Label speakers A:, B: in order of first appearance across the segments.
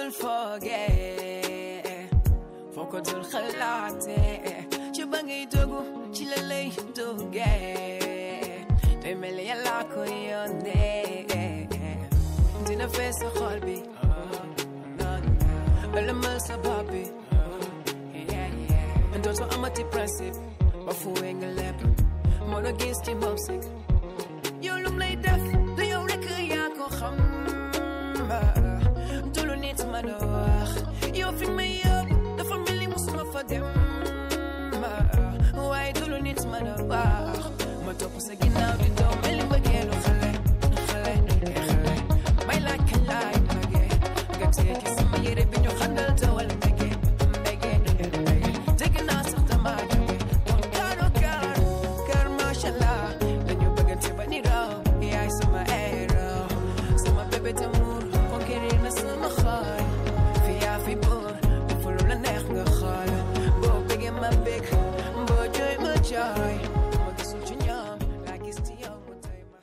A: dul foogee foo ko dul xalaatee ci ba ngay dogu ci la lay duggee day mel ni yàlla ko yónnee dina fees sa xol bi ëlëmal sa bopp bi dootoo amati principe ba fuwee nga lépp moo la gis ci moom si yow lum lay def du yow rek yaa ko xam du lu nit mën a wax yow fi may yóbbu dafa mel ni musuma fa dem waaye du lu nit mën a wax ma topp sa ginnaaw di doom mel ni mbëggeelu xale xale xale may laaj kañ laay magee nga téye ki sama yére bi ñu xandal tawal mbege mbege mbege dégg naa sax dama jóge kon kaaro kaar kaar macha allah dañu bëggante ba ni raw yaay sama héros sama bébé d'amour conquérir na sama xol fi yaa fi buur fu lu la neex nga xool boo bëggee ma bëgg boo jooy ma jooy ma gisul ci ñoom laa gis ci yow mu doy ma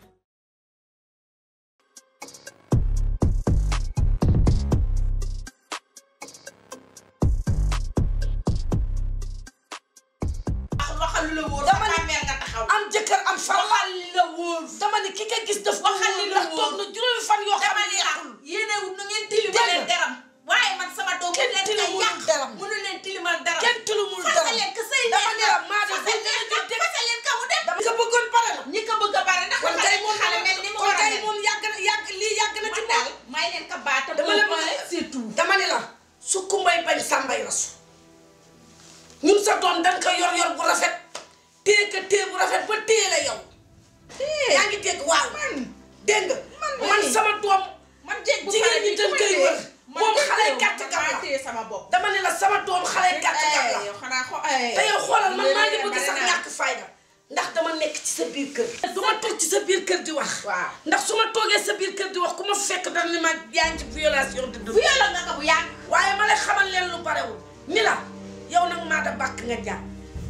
B: waxal lu la wóor
C: Dama
B: sa
C: ni-
B: bàmmeel nga taxaw
C: am jëkkër am far
B: waxal li la wóor
C: dama ne ki nga gis daf
B: Waxal li la
C: ndax
B: wóor.
C: toog na juróomi fan yoo xam
B: dama
C: ne
B: ni la
C: yàqul
B: yéene wut nu ngeen tilimalee
C: Dégg nga.
B: deram waaye man sama doom
C: Kenn
B: bu leen
C: tilimul
B: koy yàq
C: deram.
B: mënu leen tilimal deram
C: kenn tilumul
B: fase
C: dara
B: leen ka sëy
C: dama ne la
B: neex
C: maa
B: na
C: def
B: fase leen ka fase leen ka mu dem
C: dama nga bëggoon pare la
B: ñi ko bëgg a bare ndax
C: kon
B: dafa
C: kay
B: nekk
C: moom
B: xale mel ni mu
C: kon
B: war a
C: kay
B: mel
C: moom yàgg na yàgg lii yàgg na ci
B: man
C: moom
B: daal may leen ka baata
C: dama la
B: boobu
C: bëgg
B: c'est tout
C: dama ne la su kumbay bañ sàmbay rasu ñun sa doom dañ ko yor yor bu rafet téye ko téye bu rafet ba téye la yow yaa ngi dégg waaw man dégg nga man
B: mii.
C: sama doom
B: man jéeg bu
C: jigéen
B: pare
C: ñi
B: bi
C: dañ
B: ku
C: koy
B: may
C: wër
B: téye. man
C: moom
B: jéeg
C: xale
B: téye
C: gàtt
B: man
C: gàtt
B: maa
C: la
B: téye sama bopp
C: dama ne la sama doom xale gàtt gàtt la
B: yow xanaa xo
C: te yow xoolal man maa ngi bëgg sax ñàkk fayda ndax dama nekk ci sa biir kër du ma toog ci sa biir kër di wax
B: waaw
C: ndax su ma toogee sa biir kër di wax ku ma fekk dana ni ma yaa ngi ci violation de
B: bu yàlla nga ko bu yàgg
C: waaye ma lay xamal leen lu barewul ni la yow nag maa da bàkk nga njaat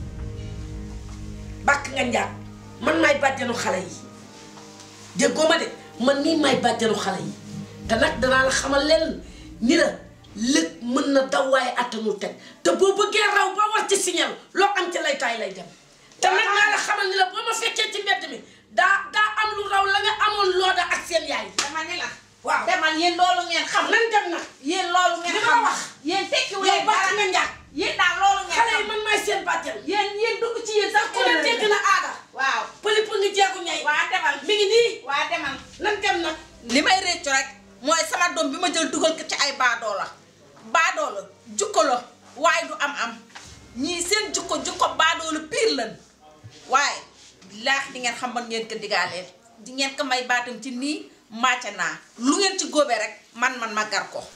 C: bàkk nga njaat man maay bàjjenu xale yi déggoo ma de man nii maay bàjjenu xale yi te nag danaa la xamal leen ni la lëg mën na daw waaye attanul teg te boo bëggee raw ba war ci signal loo am ci lay taay lay dem te nag naa la xamal ni la boo ma fekkee ci mbedd mi daa daa am lu raw la nga amoon looda ak seen yaay
B: dama ni la
C: waaw
B: demal yéen loolu ngeen xam
C: nan dem nag
B: yéen loolu ngeen
C: li ma
B: xam
C: wax.
B: yéen tekkiwu
C: yow
B: leen
C: bàkk
B: dara
C: nga njaat
B: yéen daal loolu ngeen
C: xale yi
B: xam
C: man maay seen bàjjen
B: yéen yéen dugg ci yéen sax
C: ku ne dégg na aada
B: waaw
C: pëli pour ngi jeegu ñay
B: waa demal
C: mi ngi nii
B: waa demal
C: nan dem nag
B: li may réccu rek mooy sama doom bi ma jël dugal ko ci ay baadoo la baadoo la jukko la waaye du am am ñii seen jukko jukko baadoo la pire lan waaye laax di ngeen xam ban ngeen ko digaaleel di ngeen ko may baatam ci nii màcca naa lu ngeen ci góobee rek man man ma gar ko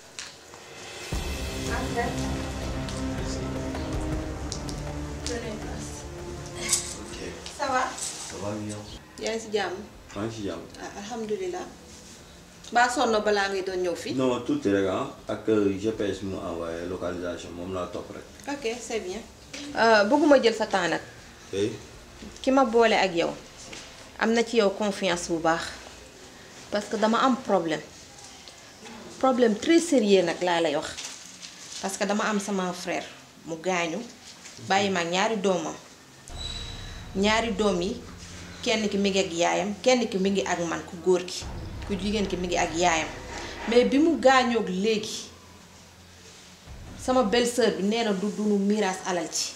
B: ça va
D: ça va bien.
E: yaa ngi si jàmm
D: maa ngi si jàmm.
E: ah alhamdulilah baa sonn balaa ngay doon ñëw fii
D: non tuuti rek ah ak GPS mu envoyé localisation moom laa topp rek.
E: ok c'est bien bëgguma jël sa temps nag
D: tey
E: ki ma boole ak yow am na ci yow confiance bu baax parce que dama am problème problème très sérieux nag laa lay wax parce que dama am sama frère mu gaañu bàyyi ma ak ñaari doomam ñaari doom yi kenn ki mi ngi ak yaayam kenn ki mi ngi ak man ku góor ki ku jigéen ki mi ngi ak yaayam mais bi mu gaañoog léegi sama belle-sœur bi nee na du dunu miraas alal ci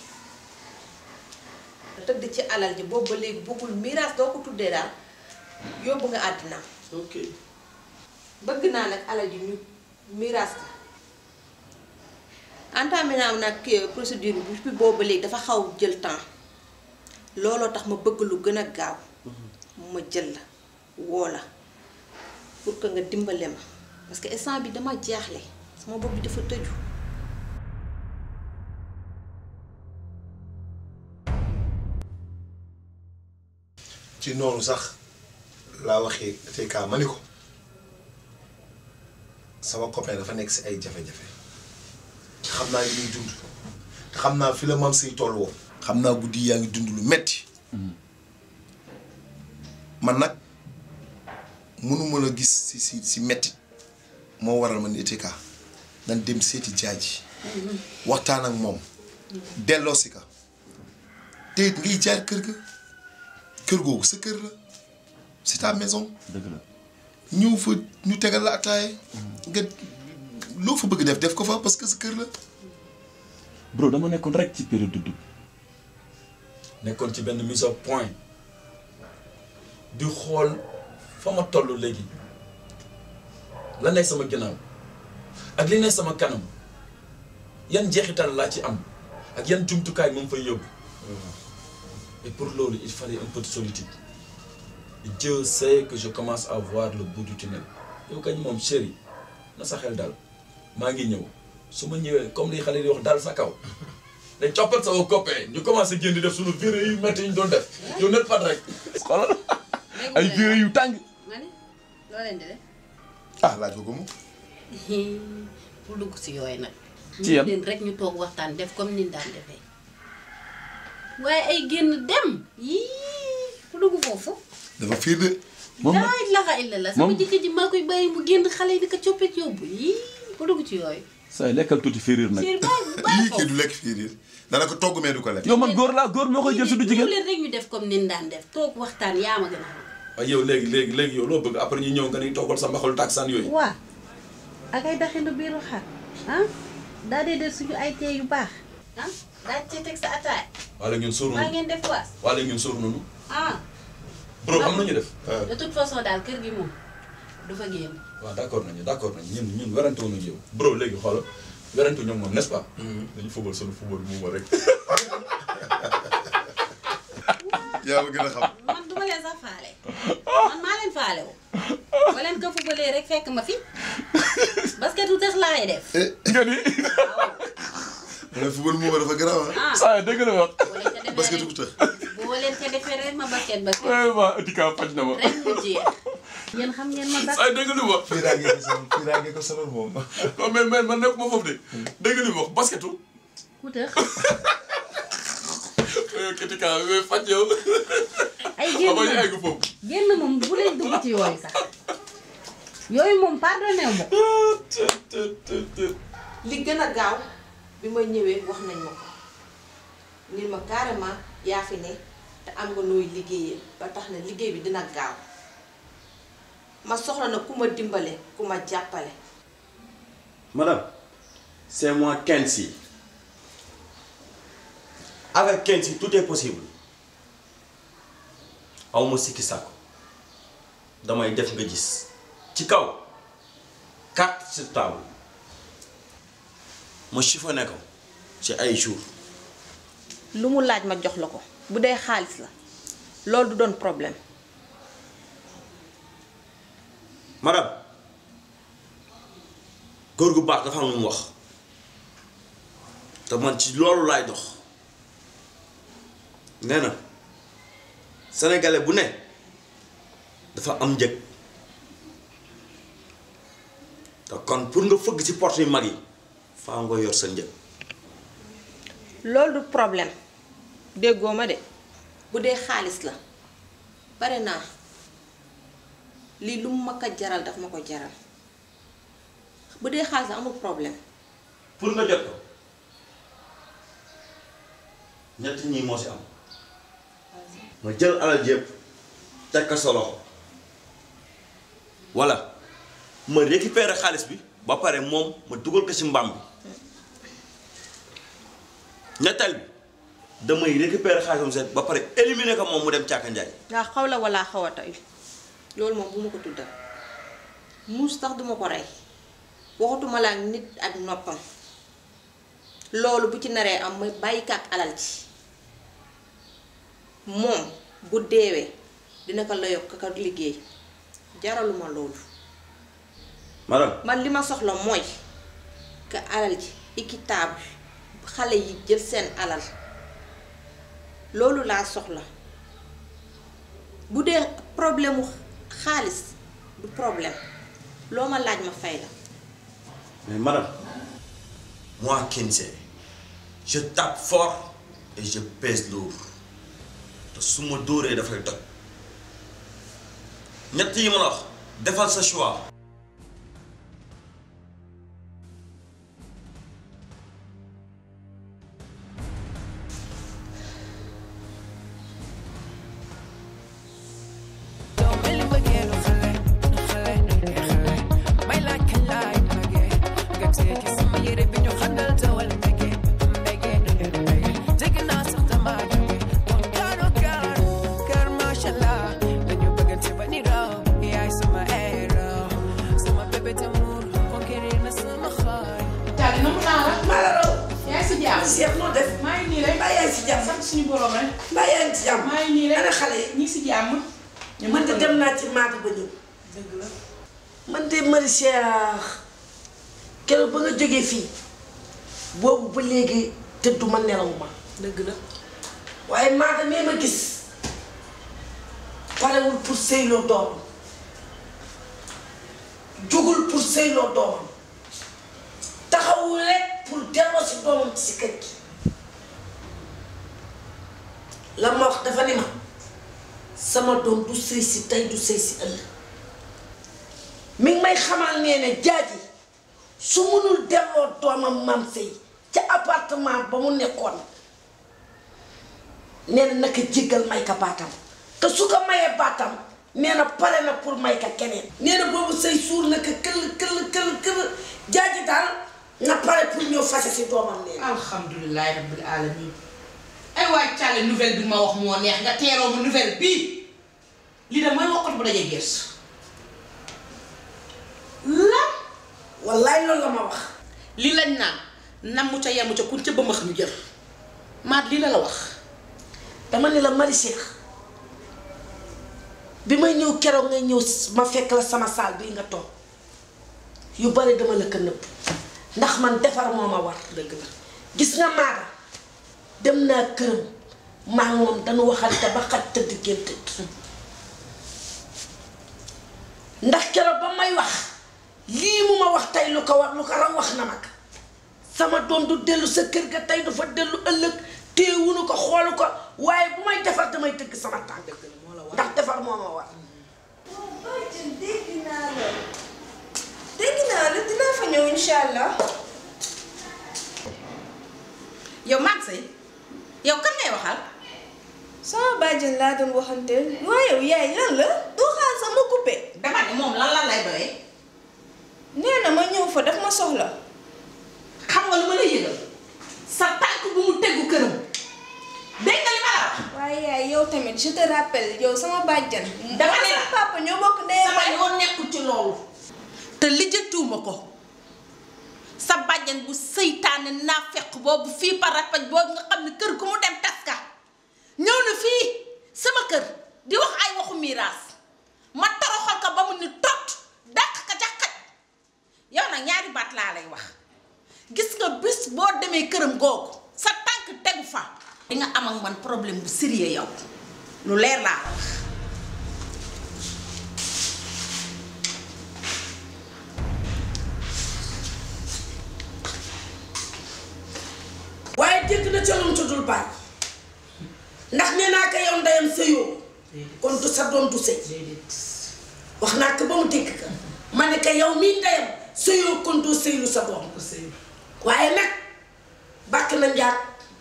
E: tëdd ci alal ji boobu ba léegi bëggul miraas doo ko tuddee daal yóbbu nga àddina
D: ok
E: bëgg naa nag alal ji ñu miraas ko entamé naa nag kii procédure bi depuis boobu ba léegi dafa xaw jël temps looloo tax ma bëgg lu gën a gaaw ma jël la woo la pour que nga dimbale ma parce que instant bi dama jaaxle sama bopp bi dafa tëju
F: ci noonu sax laa waxee TK ma ni ko sama copain dafa nekk si ay jafe-jafe xam naa li muy dund te xam naa fi la mam say toll woo xam naa guddi yaa ngi dund lu metti man nag mënuma la gis si si si metti moo waral ma ni TK nan dem seeti jaaji waxtaan ak moom delloo si ka te it ngay jaar kër ga kër googu sa kër la c'est ta maison
D: dëgg la
F: ñëw fa ñu tegal la ataaya nga loo fa bëgg def def ko fa parce que sa kër la
G: bro dama nekkoon rek ci période de doute
H: nekkoon ci benn mise au point di xool fa ma toll léegi la nekk sama ginnaaw ak li nekk sama kanam yan jeexital laa ci am ak yan jumtukaay moom fay yóbbu et pour loolu il fallait un peu de solitude et Dieu sait que je commence à voir le bout du tunnel yow kañ moom chéri na sa xel daal maa ngi ñëw su ma ñëwee comme li xale di wax daal sa kaw dañ coppat sama copain ñu commencé génn di def suñu viré yu métti yi ñu doon def yow net pat rek
G: xoolal ay viré yu tàng
I: ma ne loo leen di def
F: ah laaj ko ko mu
I: pour dugg si yooyu nag.
G: Ci yan?
I: ñu leen rek ñu toog waxtaan def comme ni ñu daan defee waaye ay génn dem yii pour dugg foofu.
F: dafa fiir de
G: moom nag
I: laa ilaha illa la sama
G: moom-
I: jëkkër ji maa koy bàyyi mu génn xale yi di ko coppet yóbbu yii pour dugg ci yooyu.
G: say lekkal tuuti féeréer nag
I: Siir bàyyi bàyyi
F: yii kii
I: foofu.
F: du lekk fiir dana ko togg mais du ko lekk
G: yow man góor laa góor moo koy jël su du
I: ñëw
G: jigéen
I: leen rek ñu def comme ni ñu daan def toog waxtaan yaa ma gën a xam.
H: waaye yow léegi léegi léegi yow loo bëgg après ñu ñëw nga ni toogal sa mbaxalu taksaan yooyu
I: waa ak ay daxinu biiru xar ah daa dee def suñu ay tee yu baax ah daa cee teg sa ataay
H: waa léegi ñun sóoru
I: maa
H: nañu
I: ngeen def waas
H: waa léegi ñun sóoru nañu
I: ah
H: bro xam nañu def
I: de toute façon daal kër gi moom du fa génn
H: waaw d' accord nañu d' accord nañu ñun ñun werante wu ñu yow bro léegi xoolal werante ñoom moom n' est ce pas dañu football sunu football mu ma rek
F: yaa ma gën a xam
I: man duma leen sax faale man maa leen faale wu ba leen ko fubalee rek fekk ma fi basket lu tax laay def
G: nga ni
F: mu ne football moom dafa garaaw ah
I: ah
G: saa dëgg la wax
I: boo leen ko
F: parce que
I: defee
F: du ko
I: rek
F: tëx
I: boo leen ko defee rek ma basket ba
G: vraiment Etika faj na ma
I: rek mu jeex yéen xam ngeen ma sax
H: saa dégg li mu wax
F: fiiraange ko sonal fiiraange ko sonal moom
H: non mais mais man nekk ma foofu de dégg li mu wax basketu
I: ku tëx
H: ketika mais faj yow
I: ay génn
H: ama ñu
I: moom
H: egg foofu
I: génn moom bu leen dugg ci yooyu sax yooyu moom pardonné wu ma
E: li gën a gaaw bi ma ñëwee wax nañ ma ko ni ma carrément yaa fi ne te am nga nooy liggéeyee ba tax na liggéey bi dina gaaw ma soxla na ku ma dimbale ku ma jàppale
D: Madame, c'est moi Kensi. Avec Kensi, tout est possible. aw ma sikki sàkku damay def nga gis ci kaw carte sur table ma chiffonné ko ci ay jours
E: lu mu laaj ma jox la ko bu dee xaalis la loolu du doon problème
D: madame góor gu baax dafa am lu mu wax te man ci loolu laay dox nee na sénégalais bu ne dafa am njëg te kon pour nga fëgg ci porte yu mag yi faa nga yor sa njëg
E: loolu du problème déggoo ma de bu dee xaalis la bare naa lii lu mu ma ko jaral daf ma ko jaral bu dee xaalis la amul problème
D: pour nga jot ko ñett ñi moo si am ma jël alal ji yëpp teg ko sa loxo walla ma récupérer xaalis bi ba pare moom ma dugal ko ci mbaam bi ñetteel bi damay récupérer xaalisam set ba pare éliminer ko moom mu dem càkka njaay
E: nga xaw la walla xaw a tey loolu moom bu ma ko tuddal muus tax duma ko rey waxatuma la ak nit ak noppam loolu bu ci naree am ma bàyyi ko ak alal ji moom bu deewee dina ko la yokk ka liggéey jaraluma loolu
D: madame
E: man li ma soxla mooy que alal ji équitable xale yi jël seen alal loolu laa soxla bu dee problème mu xaalis du problème loo ma laaj ma fay la
D: mais madame moi Kinsey je tape fort et je pèse lourd te su ma dóoree dafay toj ñett yi ma la wax defal sa choix
C: Cheikh noo def
B: maa ngi nii rek
C: mbaa yaa ngi si jàmm
B: sant suñu borom rek
C: mbaa yaa ngi si jàmm
B: maa ngi nii rek
C: ana xale yi
B: ñi si jàmm
C: man de dem naa ci maata ba ñëw
B: dëgg la
C: man de Marie Cheikh keroog ba nga jógee fii boobu ba léegi tëdduma nelaw ma
B: dëgg la
C: waaye maata mee ma gis parewul pour sëyloo doomam jugul pour sëyloo doomam taxawul rek pour delloo si doomam ci si kër gi la ma wax dafa ni ma sama doom du sëy si tey du sëy si ëllëg mi ngi may xamal nee ne jaaji su munul delloo doomam maam sëy ca appartement ba mu nekkoon nee na naka jéggal may ka baatam te su ko mayee baatam nee na pare na pour may ka keneen nee na boobu sëy suur na ko këll këll këll këll jaaji daal nga pare pour ñëw fase si doomam nee na
B: alhamdulilahi rabbil alamin ay waay càlle nouvelle bi ma wax moo neex nga teeroo ma nouvelle bii lii de mooy wokkatu bu dajee gers lan
C: wallaay loolu la ma wax
B: li lañ naan namu ca yemu ca kun ca bëmmax ñu jël maat lii la la wax
C: dama ne la Marie Cheikh bi may ñëw keroog ngay ñëw ma fekk la sama saal bii nga toog yu bari dama la ko nëbb ndax man defar moo ma war
B: dëgg la
C: gis nga maaga dem naa këram maa ngi moom dañu waxante ba xaj tëdd génn tëdd ndax keroog ba may wax lii mu ma wax tey lu ko wax lu ko raw wax na mag sama doom du dellu sa kër ga tey du fa dellu ëllëg téewunu ko xoolu ko waaye bu may defar damay tëgg sama tànk ndax defar moo ma war
J: Badiane dégg naa la dégg naa la dinaa fa ñëw incha allah.
B: yow maag say yow kan ngay waxal
J: sama bàjjen laa doon waxanteel waaye yow yaay lan la doo xaar sax ma coupé.
B: dama ne moom lan lan lay doyee
J: nee na ma ñëw fa daf ma soxla.
B: xam nga lu ma lay yëgal sa tànk bu mu tegu këram dégg nga li ma la wax
J: waaye yaay yow tamit je te rappelle yow sama bàjjan.
B: Dama ne la
J: sama papa ñoo bokk ndey
B: sama yoon nekkul ci loolu te lijjantiwuma ko sa bàjjan bu seytaane naa fekk boobu fii par rapaj boobu nga xam ne kër gu mu dem tas ka ñëw na fii sama kër di wax ay waxu miiraas ma toroxal ko ba mu ni tot dàq ka ca xaj yow nag ñaari baat laa lay wax gis nga bis boo demee këram googu sa tànk tegu fa di nga am ak man problème bu sérieux yow lu leer laa la wax
C: waaye dégg na ca lu mu tuddul baay ndax nee naa ko yow ndeyam sëyoo kon du sa doom du sëy wax naa ko ba mu dégg ka ma ne ko yow mii ndeyam sëyoo kon doo sëylu sa doom waaye nag bàkk na njaag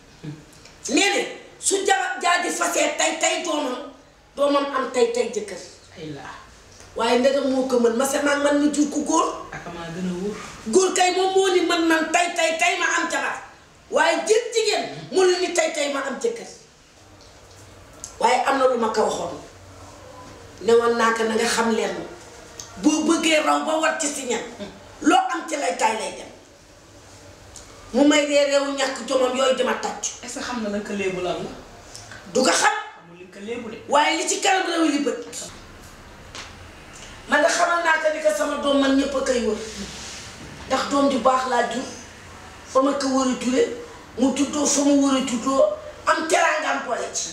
C: nee ne su ja jaaji fasee tay tay doomam doomam am tay tay jëkkër waaye ndegam moo ko mën ma se maag man mi jur ku góor
B: akamaa gën a wóor
C: góor kay moom moo ni man man tay tay tay ma am jabar waaye jën jigéen mu ne ni tay tay ma am jëkkër waaye am na lu ma ko waxoon ne woon naa ko na nga xam leen boo bëggee raw ba war ci si ñan loo am ci lay tay lay dem mu may ree réewu ñàkk jomam yooyu dama tàcc
B: est-ce que xam na nag léebu lan la
C: du ko xam
B: amul li ko léebu de
C: waaye li ci kanam réew li bët man nga xamal naa ko ni ko sama doom man ñëpp a koy wër ndax doom ju baax laa jur fa ma ko war a jure mu juddoo fa mu war a juddoo am teraangaam boole ci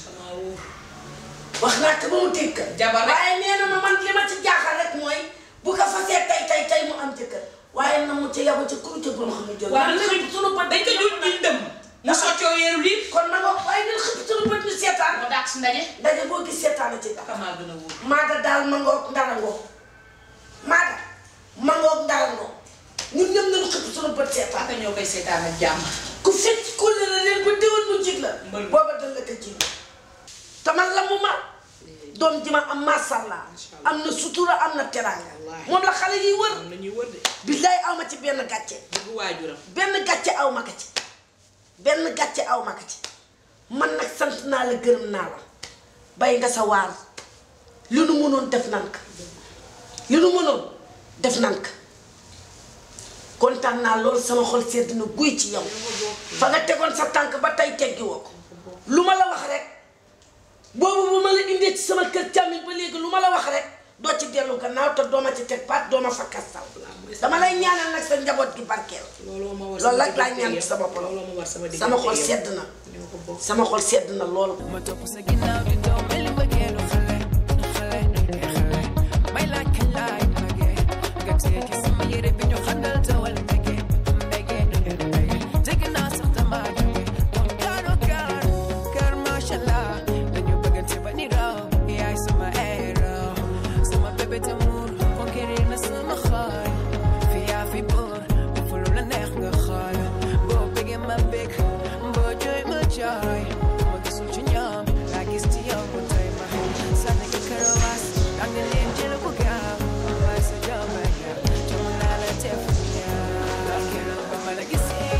C: wax naa ko ba mu dégg
B: Jabar rek.
C: waaye nee na ma man li ma ci jaaxal rek mooy bu ko fasee tay tay tay mu am jëkkër waaye na mu ca yabu ca kuru ca ba ma xam ne jël
B: waaw
C: na
B: dañ ko
C: sunu bët
B: dañ ko jul ñuy dem mu soccoo weeru lii
C: kon ma nga waaye nañ xëpp sunu bët ñu seetaan
B: moo daat si ndaje
C: ndaje boo gis seetaan a ci tax
B: akamaa gën a wóor
C: maaga daal ma ngoog ndara ngoog maaga ma ngoog ndara ngoog ñun ñëpp nañu xëpp sunu bët seetaan
B: aka ñoo koy seetaan ak jàmm
C: ku fekk ku ne la leen ba déwén mu jig la
B: Mbël.
C: booba dal la ko jig te man la mu ma doom ji ma am masàllaa am na sutura am na teraanga
B: Wallaahi.
C: moom la xale yiy wër
B: am na ñuy wër de
C: billaay aw ma ci benn gàcce
B: dëgg waajuram
C: benn gàcce aw ma ko ci benn gàcce aw ma ko ci man nag sant naa la gërëm naa la bay nga sa waar li nu mënoon def nan ko li nu mënoon def nan ko kontaan naa loolu sama xol sedd na guy ci yow fa nga tegoon sa tànk ba tey teggi woo ko lu ma la wax rek boobu bu ma la indee ci sama kër càmmiñ ba léegi lu ma la wax rek doo ci dellu gannaaw te doo ma ci teg paat doo ma fa kastal dama lay ñaanal nag sa njaboot gi barkeel loolu rek laa ñaan ci sa bopp la sama xol sedd na sama xol sedd na loolu
A: ma topp sa ginnaaw di daw mel ni mbëggeelu xale xale xale may laaj kañ laay magee nga téye ci sama yére bi ñu xandal tawal mbege mbege mbege dégg naa sax damaa jóge kon kaaro kaar kaar macha allah dañu bëggante ba ni raw yaay sama héros sama bébé tamour conquérir na sama xol fi yaa fi buur fu lu la neex nga xool boo bëggee ma bëgg boo jooy ma jooy ma gisul ci ñoom laa gis ci yow bu tey ma sànni ko karawaas ak ne leen jël ko gaaw waaye sa jom ba gaaw jom naa la def ñaaw keroog ba ma la gisee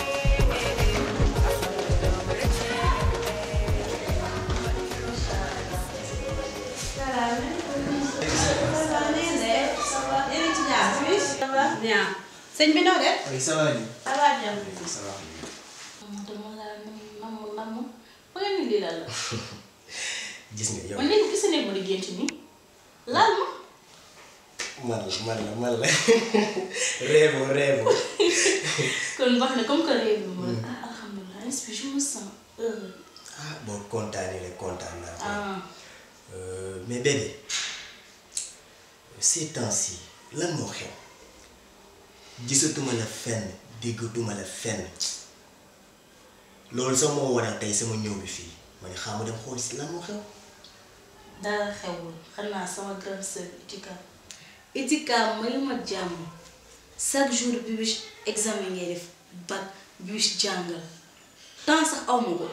I: bien sëñ bi noo def.
K: Oui, ça va, Annie.
I: ça va bien.
K: Ça va.
I: dama laa nam nam nam ba nga ni lii lan la.
K: gis nga yow
I: man léegi gis ne ma di gént nii laal ma.
K: man la man la man la réevo réevo
I: kon wax na comme que réew mi moom ah alhamdulilah est-ce que je me sens heureux.
K: ah boo kontaanee rek kontaan naa ko.
I: ah
K: Euh, mais bébé ces temps-ci lan moo xew gisatuma la fenn déggatuma la fenn loolu sax moo waral tey sama ñëw bi fii ma ne xaaral ma dem xool si lan moo xew.
I: dara xewul xanaa sama grande sœur Itika Itika mayu ma jàmm chaque jour bi wis examen ngay def bac bi wis jàngal temps sax aw ma ko.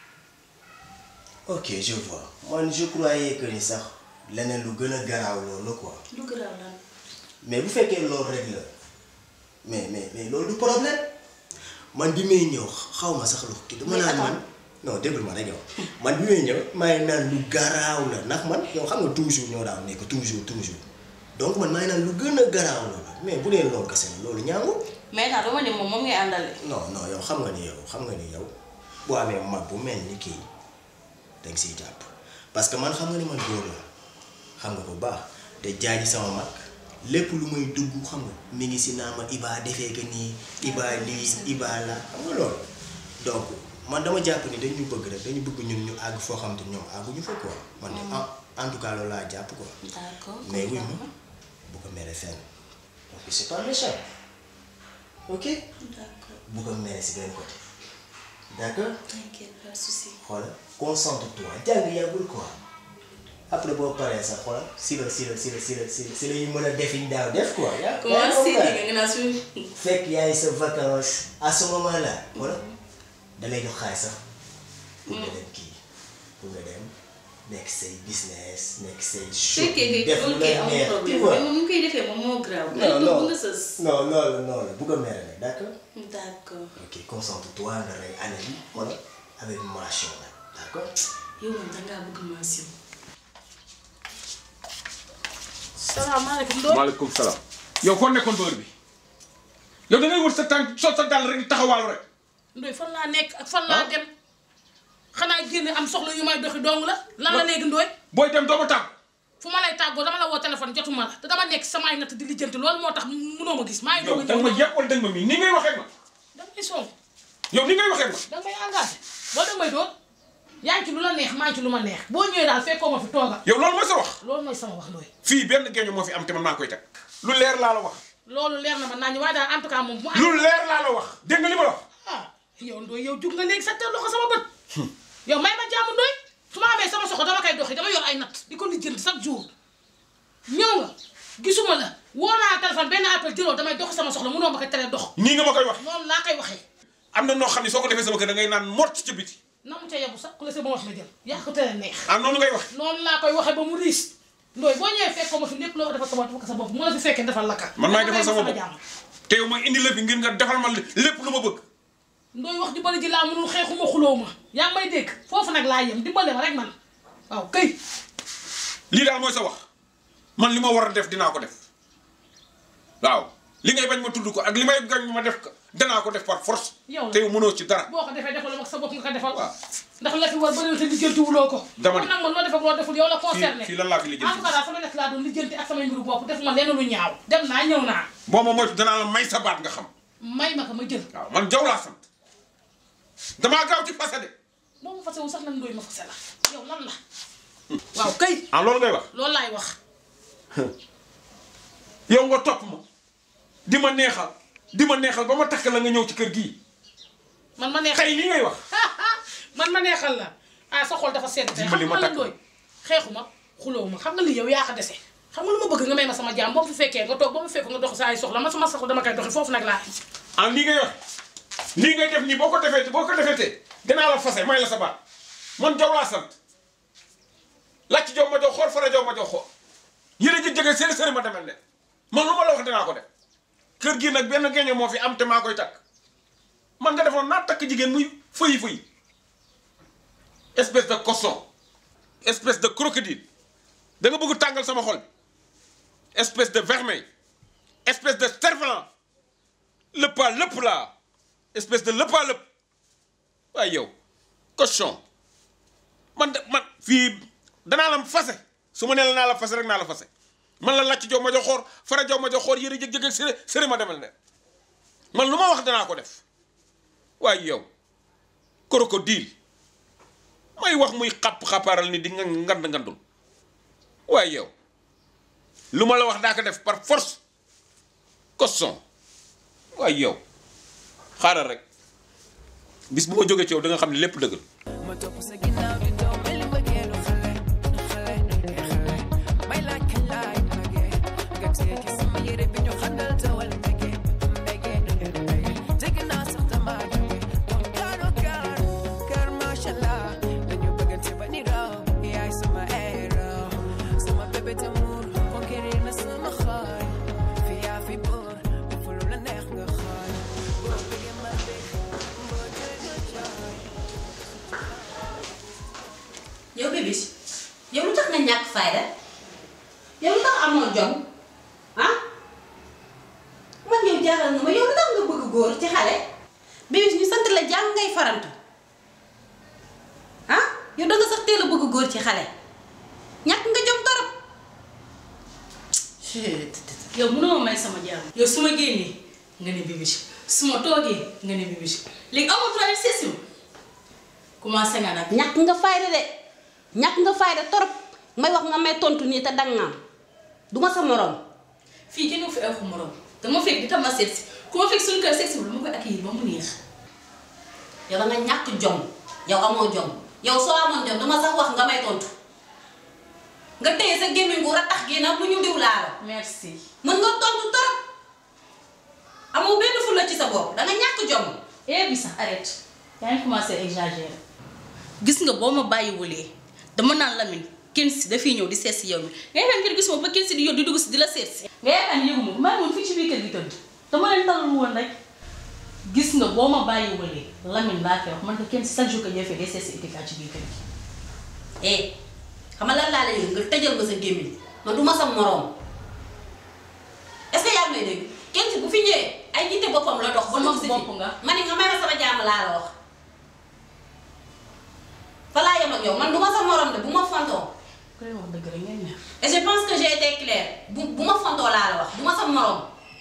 K: ok je vois man je croyais que ni sax leneen lu gën a garaaw loolu quoi
I: lu garaaw lan
K: mais bu fekkee loolu rek la mais mais mais loolu du problème man bi may ñëw xaw ma sax lu kii dama naan man non déglu ma rek yow man bi may ñëw maa ngi naan lu garaaw la ndax man yow xam nga toujours ñoo daaw nekk toujours toujours donc man maa ngi naan lu gën a garaaw la mais bu dee loolu kese la loolu ñaangul
I: mais nag dama ne moom moom ngay àndale.
K: non non yow xam nga ni yow xam nga ni yow boo amee mag bu mel ni kii danga siy jàpp parce que man xam nga ni man góor la xam nga bu baax te jaaji sama mag lépp lu muy dugg xam nga mi ngi si naa ma ibaa defee que nii ibaa lii ibaa la xam nga loolu donc man dama jàpp ni dañu bëgg rek dañu bëgg ñun ñu àgg foo xam te ñoom àgguñu fa quoi man de en en tout cas loolu laa jàpp quoi
I: d'accord
K: mais oui ma bu ko mere fenn donc c'est pas méchant ok
I: d'accord
K: bu ko mere si benn côté d'accord
I: t'inquiète pas de souci.
K: xoolal concentre-toi jàng yàggul quoi après boo paree sax xoolal si la si la si la si la si la si la ñu mën a def yi daaw def quoi. yaa
I: comment si nga nga naa suñu.
K: fekk yaay sa vacance à ce moment là xoolal da lay jox xaalis sax pour nga dem kii pour nga dem nekk say business nekk say.
I: fekkee
K: def
I: que
K: lu
I: ok
K: la
I: amul
K: neex tu
I: problème
K: vois.
I: mais moom ñu koy defee moom moo grave.
K: non non
I: bu nga sës.
K: non loolu noonu la bu ko mere nag d'accord.
I: d'accord
K: ok concentre-toi nga rey année bi xoolal avec mention la d'accord.
I: yow moom dangaa bëgg mention.
C: salaamaaleykum Ndoye.
L: maaleykum salaam. yow foo nekkoon heure bi yow da ngay wër sa tànk soo sa dàll rek di taxawaalu rek.
C: Ndoye fan laa nekk ak fan laa dem xanaa génne am soxla yu may doxi dong la lan la léegi Ndoye
L: booy dem doo ma tàgg.
C: fu ma lay tàggoo dama la woo téléphone jotuma la te dama nekk sama ay natt di lijjanti loolu moo tax munoo ma gis maa ngi
L: yow
C: doog a
L: da nga ma
C: ñëw
L: yàq wala da nga ma mii ni ngay waxee ma.
C: danga may song
L: yow ni ngay waxee ma.
C: danga may engagé boo danga may doon yaa ngi ci lu la neex maa ngi ci lu ma neex boo ñëwee daal fekkoo ma fi tooga
L: yow loolu mooy sa wax.
C: loolu mooy sama wax Ndoye
L: fii benn géeño moo fi am te man maa koy teg. lu leer laa la wax.
C: loolu leer na ma naa ñu waaye daal en tout cas moom bu
L: lu leer laa la wax dégg nga li ma la wax.
C: ah yow Ndoye yow jug nga léegi sa teel loxo sama bët yow may ma jàmm Ndoye su ma amee sama soxla dama koy doxi dama yor ay natt di ko lijjanti chaque jour ñëw nga gisuma la woo naa téléphone benn appel jëloo damay doxi sama soxla munoo ma ko tere dox
L: nii nga ma koy wax.
C: noonu laa koy waxee
L: am na noo xam ne soo ko defee sama kër da ngay naan mort ci biti.
C: na mu ca yebu sax ku la sa ba wax la jël yaa ko tere neex
L: ah noonu ngay wax.
C: noonu laa koy waxee ba mu riis Ndoye boo ñëwee fekkoo ma fi lépp loo defal sa bopp defal sa bopp mu la fi fekkee defal la ka
L: man maay defal sama bopp
C: jàmm
L: te yow ma indi la fi ngir nga defal ma lépp lu ma bëgg.
C: Ndoye wax ju bari ji laa mënul xeexuma xuloo ma yaa ngi may dégg foofu nag laa yem dimbale ma rek man waaw këy
L: lii daal mooy sa wax man li ma war a def dinaa ko def waaw li ngay bañ ma tudd ko ak li may gañ ma def ko danaa ko def par force
M: yow la
L: te yow mënoo ci dara
M: boo ko defee defal ak sa bopp nga ko defal ndax la fi war bëriwul te lijjanti wuloo ko
L: Dama ne.
M: kon nag man loo def ak loo deful yow la concerné
L: fii fii lan laa fi lijjanti
M: en tout cas daal sama nekk laa doon lijjanti ak samay mbiru bopp def ma lenn lu ñaaw dem naa ñëw naa
L: boo ma moytu danaa la may sa baat nga xam
M: may ma ko ma jël
L: waaw man jaw laa sant damaa gaaw ci fase de
M: boo ma fase wu sax lan ndooy ma fase la yow lan la waaw kay
L: ah loolu ngay wax
M: loolu laay wax
L: yow nga topp ma di ma neexal di ma neexal ba ma takk la nga ñëw ci kër gii
M: man ma neexal
L: xëy li ngay wax
M: man ma neexal la ah sa xol dafa sedd tey xam
L: Dimbali ma
M: nga la
L: takk.
M: ndooy xeexuma xuloo ma xam nga li yow yaa ko dese xam nga lu ma bëgg nga may ma sama jaam boo fi fekkee nga toog boo ma fekk nga dox saa ay soxla man sama soxla dama koy doxi foofu nag laa
L: ah lii ngay wax lii ngay def nii boo ko defee boo ko defee te danaa la fase may la sa baat man jaw laa sant làcc jow ma jow xool fara jow ma jow xool yéen a jëg jege sëri sëri ma demel ne man lu ma la wax dinaa ko def kër gii nag benn geño moo fi am te maa koy takk man nga defoon naa takk jigéen muy fëyi fëyi espèce de cochon espèce de crocodile da nga bëgg tàngal sama xol bi espèce de vermeil espèce de cerf-volant lëpp a lëpp laa espèce de lëpp a lëpp waaye yow cochon man de man fii danaa la fase su ma nee la naa la fase rek naa la fase man la làcc jow ma jox xoor fara jow ma jox xoor yëre jëg-jëg sëri sëri ma demal ne man lu ma wax danaa ko def waaye yow crocodile may wax muy xàpp-xàppaaral ni di nga ngand ngandul waaye yow lu ma la wax daa ko def par force cochon waaye yow xaaral rek bis bu ma jógee ci yow da nga xam ne lépp dëgg la
A: ma topp sa ginnaaw di doom mel ni mbëggeelu xale xale xale may laaj kañ laay magee nga téye ci sama yére bi ñu xandal tawal mbege mbege mbege dégg naa sax dama jóge kon kaaro kaar kaar macha allah dañu bëggante ba ni raw yaay sama héros sama bébé d'amour conquérir na sama xol fi yaa fi buur dafa lu la neex nga xool boo bëggee ma bëgg boo jooy nga jooy
I: yow bébis yow lu tax nga ñàkk fayda yow lu tax amoo jom ah man yow jaaxal nga ma yow lu tax nga bëgg góor ci xale bébis ñu sant la jàng ngay farantu ah yow da nga sax teel a bëgg góor ci xale ñàkk nga jom torop yow mënoo may sama jàmm yow su ma génnee nga ne bébis su ma toogee nga ne bébis léegi amul problème session commencé nga nag ñàkk nga fayda de ñàkk nga fayda torop may wax nga may tontu nii te dangaam du ma sa morom fii kenn fi ay morom dama fekk di tam ma seet si ku ma fekk suñu kër seet si lu ma koy accueillir ba mu neex yow da nga ñàkk jom yow amoo jom yow soo amoon jom dama sax wax nga may tontu nga téye sa gémmiñ gu ratax gi nag bu ñu diw laa la merci mën nga tontu torop amoo benn fulla ci sa bopp da nga ñàkk jom eh bi sax arrête yaa ngi commencé exagérer gis nga boo ma bàyyiwulee dama naan Lamine kenn si dafiy ñëw di seet si yow mi nga yaakaar ngeen gis ma ba kenn si di yow di dugg si di la seet si nga yaakaar ne yëguma maa ngi woon fii ci biir kër gi tëdd dama leen talal woon rek gis nga boo ma bàyyiwulee Lamine laa koy wax man ko kenn si chaque jour que jëfee day seet si Etika ci biir kër gi eh xam nga lan laa la yëg nga tëjal ma sa gémmiñ man du ma sa moroom est-ce que yaa ngi may dégg kenn si bu fi ñëwee ay jiite boppam la dox ba dugg si bopp nga ma ne nga may ma sama jàmm laa la wax fa laa yem ak yow man du ma sa morom de bu ma fontoo koy wax dëgg rek ngeen neex et je pense que j'ai été claire bu bu ma fontoo laa la wax du ma sa morom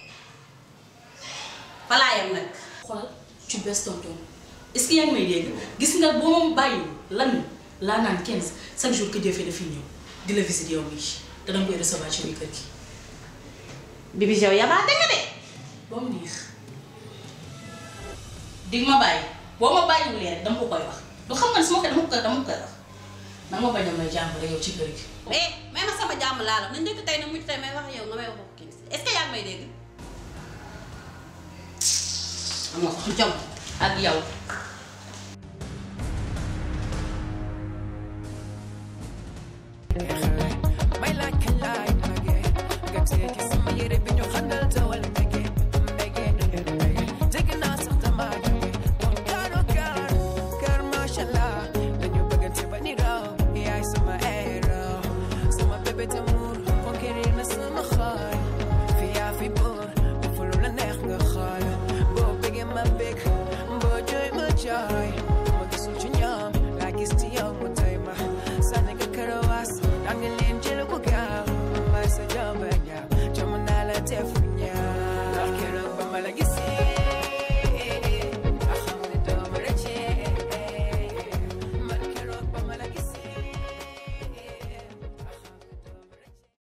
I: fa laa yem nag xoolal tu baisses ton ton est-ce que yaa ngi may dégg gis nga boo ma bàyyiwul lan laa naan 15 chaque jour que jëfee dafay ñëw di la visite yow mii te danga koy recevoir ci biir kër gi Bibi yow yabaate nga de ba mu neex dig ma bàyyi boo ma bàyyiwulee rek dama ko koy wax du xam nga ne su ma ko dama ko koy dama ko koy wax na ma bañ a may jàmm rek yow ci kër gi. mais may ma sama jàmm laa la na njëkk tey na mujj tey may wax yow nga may wax ak kii est-ce que yaa ngi may dégg. amoo sax jom ak yow.
A: may laaj kañ laay magee nga téye ci sama yére bi ñu xandal tawal mbege mbege mbege dégg naa sax dama jóge kon kaaro kaar kaar macha allah dañu bëggante ba ni raw yaay sama héros sama bébé tam